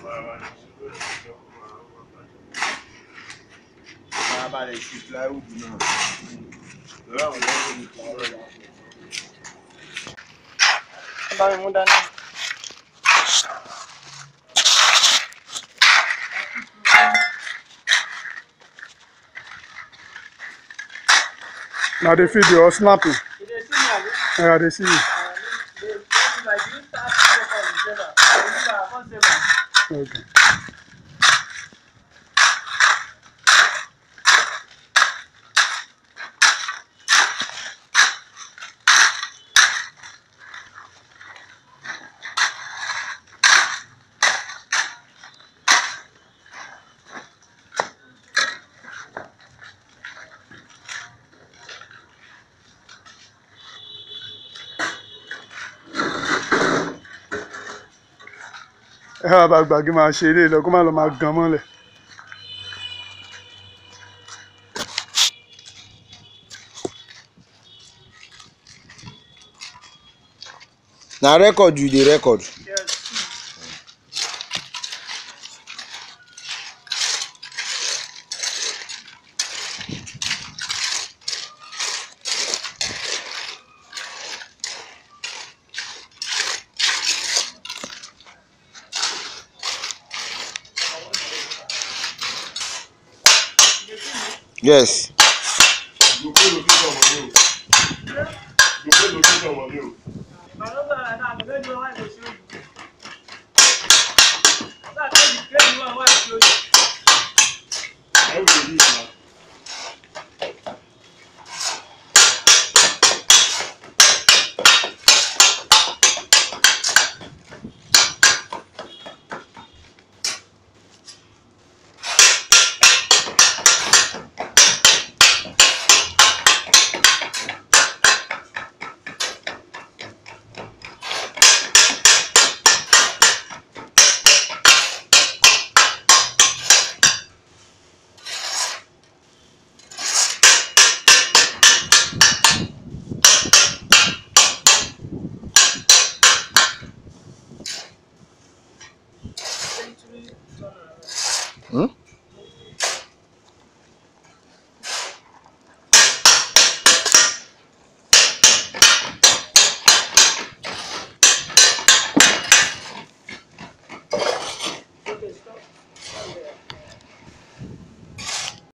Máa balẹ̀ sí plywood náà. Lọ́wọ́ àwọn ọmọ mi plywood. bá mi mú dání. na dey feed you or snapping You dey see me abi? yeah, i dey see you Uh, dey dey like you start to work on the server. I dey give am, I come save am. okay. ẹ wá bá gbàgbé máa ṣe eré lọ kó má lọ máa gan mọ́lẹ̀. Na record you dey record. Yes. Yes. If I no go like that, I go make you one wey go show you. So I take the take the one wey I show you. Century turnaround. Hmm?